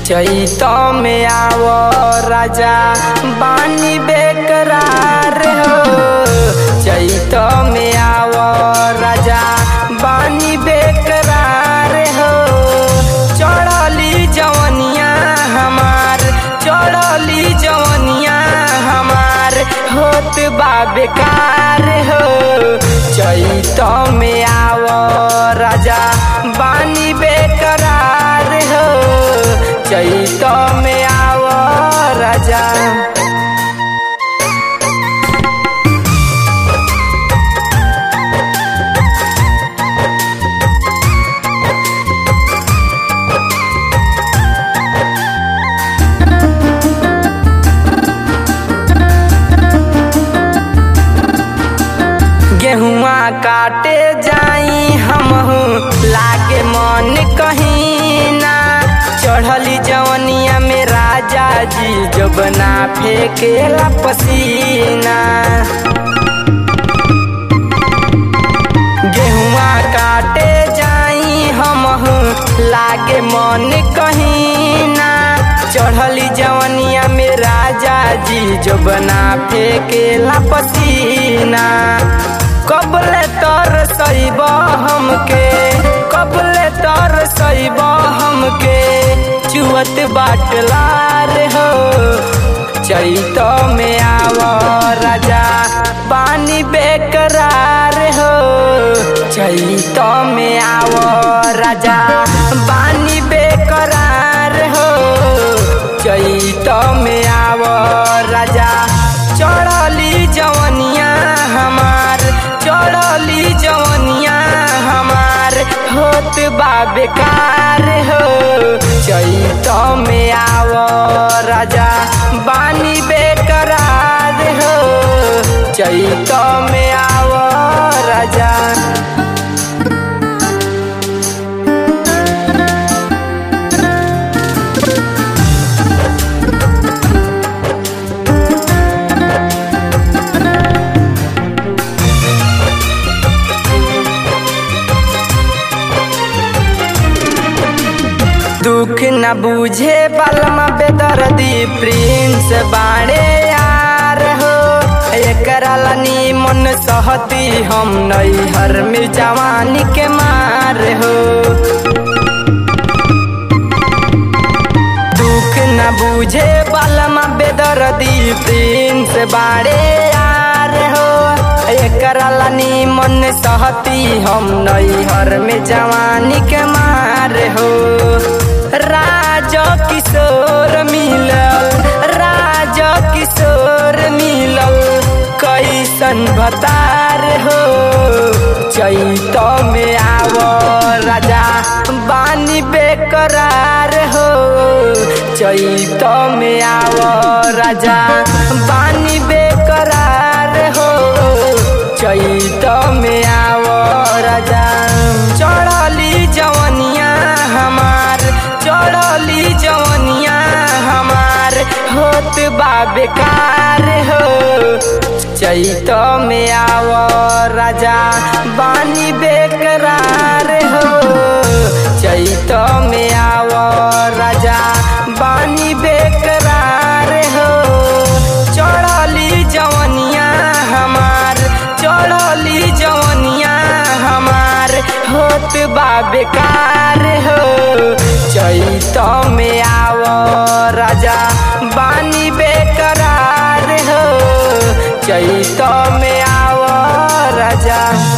चैत में आव राजा बानी बेकरार हो चैत में आव राजा बानी बेकरार हो चढ़ली जवनिया हमार चढ़ली जवनिया हमार होत बा बेकार हो चैत में आव राजा बानी बेकरार हो चैत में आव राजा गेहुआ काटे जाई हमहू लागे मन कहीं ना चढ़ली जवनिया में राजा जी जबना फेंकेला पसीना गेहुआ काटे जाई हमहू लागे मन कहीं ना चढ़ली जवनिया में राजा जी जबना फेंकेला पसीना कबले तर सैब हमके कबले तर सैब हमके चुअत बाटलार हो चैत में आव राजा पानी बेकरार हो चैत में आव राजा पानी बेकरार हो चैत में आव राजा चढ़ली जवनिया हमार चढ़ली जवनिया हमार होत बा बेकार हो चैत में आव राजा बानी बेकरार हो चैत में आव राजा दुख न बुझे बलमा बेदर्दी प्रिंस बाड़े यार हो एकरा लनी मन सहती हम नैहर में जवानी के मार हो दुख न बुझे बलमा बेदर्दी प्रिंस बाड़े यार हो एकरा लनी मन सहती हम नैहर में जवानी के मार हो राज किशोर मिलल राज किशोर मिलल कैसन भतार हो चैत में आव राजा बानी बेकरार हो चैत में आव राजा बानी बेकरार हो चैत में आव राजा चढ़ली जवनिया हमार चढ़ली जवनिया हमार होत बा बेकार हो चैत में आव राजा बानी बेकरार हो चैत में आव राजा बानी बेकरार हो चढ़ली जवनिया हमार चढ़ली जवनिया हमार होत बा बेकार हो चैत में आव राजा बानी बेकरार हो चैत में आव राजा